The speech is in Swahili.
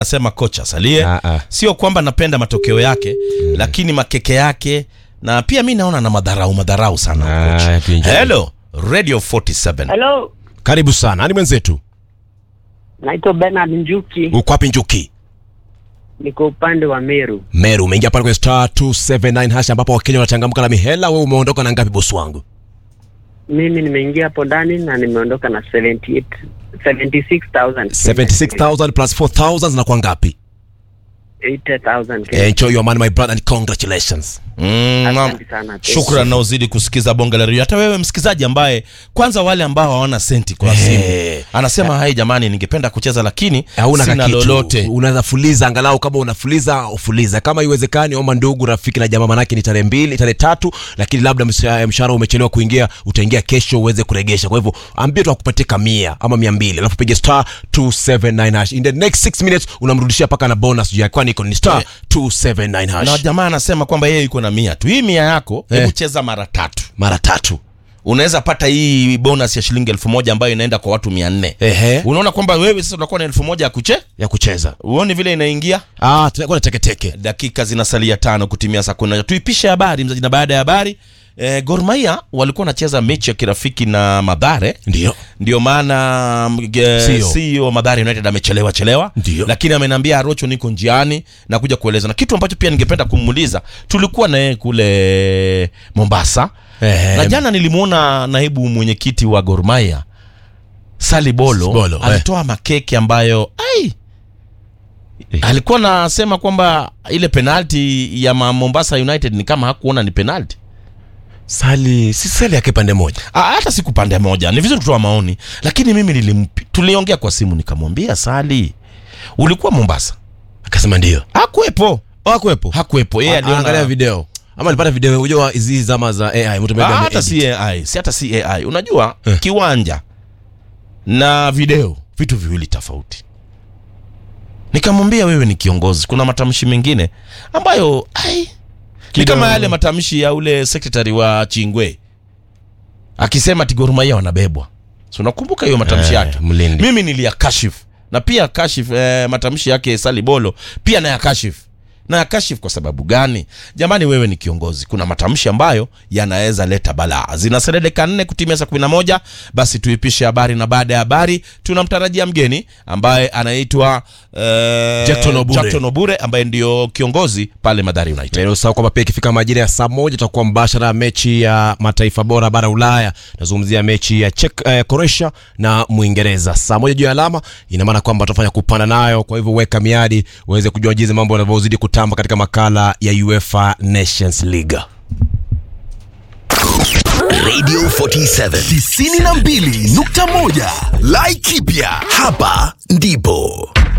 Nasema kocha asalie. Ah, ah. Sio kwamba napenda matokeo yake, lakini makeke yake na pia mi naona na madharau madharau sana Ah, kocha. tuenjoy. Hello Radio 47. Hello, Karibu sana. Ni mwenzetu. naitwa Bernard Njuki, Uko wapi Njuki? niko upande wa Meru. Meru, umeingia pale kwenye star 279 hash ambapo Wakenya wanachangamka na mihela. Wewe umeondoka na ngapi bosi wangu? Mimi nimeingia hapo ndani na nimeondoka na 78 76,000 76000 plus 4000 zinakuwa ngapi? 80,000 Enjoy your money my brother and congratulations. Mm, naam. Asante sana. Shukran na uzidi kusikiza bonge la redio. Hata wewe msikizaji ambaye kwanza wale ambao hawana senti kwa Eh. simu. Anasema hai jamani ningependa kucheza lakini Hauna sina kakitu. lolote. Unaweza fuliza angalau kama unafuliza ufuliza. Kama iwezekani omba ndugu, rafiki na jamaa manake ni tarehe mbili, tarehe tatu, lakini labda msha- mshahara umechelewa kuingia, utaingia kesho uweze kuregesha. Kwa hivyo ambie tu akupatie kamia ama 200, alafu piga star 279 hash. In the next 6 minutes unamrudishia paka na bonus juu yake. Kwani iko ni star Eh. 279 Na hash. jamaa anasema kwamba yeye yuko na mia tu. Hii mia yako Eh. hebu cheza mara tatu. Mara tatu. Unaweza pata hii bonus ya shilingi elfu moja ambayo inaenda kwa watu mia nne. Ehe. Unaona kwamba wewe sasa unakuwa na elfu moja ya kuche Ya kucheza. uoni vile inaingia Ah, tunakuwa na teke teke. dakika zinasalia tano kutimia saa kumi na moja. tuipishe habari mzaji na baada ya habari eh, Gor Mahia walikuwa wanacheza mechi ya kirafiki na Madhare Ndio. ndio maana mm, ge- CEO. CEO Madhare United amechelewa chelewa Ndio. lakini ameniambia Arocho niko njiani na kuja kueleza na kitu ambacho pia ningependa kumuuliza tulikuwa na yeye kule Mombasa Ehe. na jana nilimwona naibu mwenyekiti wa Gor Mahia Sali Bolo, Bolo, eh. alitoa makeke ambayo ai Eh. alikuwa nasema kwamba ile penalti ya ma- Mombasa United ni kama hakuona ni penalti. Sali, si sali yake pande moja. Ah, hata siku pande moja, ni vizuri kutoa maoni, lakini mimi nilimpi, tuliongea kwa simu, nikamwambia Sali, ulikuwa Mombasa? Akasema ndio. Hakuwepo, Hakuwepo. hakuwepo. Yeye aliona Angalia video. Ama alipata video unajua hizi zama za AI mtu Ah, maybe hata ameedit. si AI, si hata si AI. Unajua Eh. kiwanja na video vitu viwili tofauti. Nikamwambia wewe ni kiongozi, kuna matamshi mengine ambayo ai ni Kidogo. kama yale matamshi ya ule secretary wa Chingwe akisema ati Gor Mahia wanabebwa. So unakumbuka hiyo matamshi Eh, yake? Mlindi. Mimi niliyakashifu na pia kashif eh, matamshi yake Sali Bolo pia nayakashifu na yakashif kwa sababu gani? Jamani, wewe ni kiongozi, kuna matamshi ambayo yanaweza leta balaa. Zinasalia dakika nne kutimia saa kumi na moja. Basi tuipishe habari, na baada ya habari tunamtarajia mgeni ambaye anaitwa eh, Jackton Obure. Jackton Obure ambaye ndio kiongozi pale Mathare United. Na usahau kwamba pia ikifika majira ya saa moja tutakuwa mbashara mechi ya mataifa bora bara Ulaya. Nazungumzia mechi ya Czech, eh, Croatia na Mwingereza saa moja juu ya alama. Ina maana kwamba tutafanya kupanda nayo, kwa hivyo weka miadi uweze kujua jinsi mambo yanavyozidi kutamba katika makala ya UEFA Nations League. Radio 47 92.1 Laikipia, hapa ndipo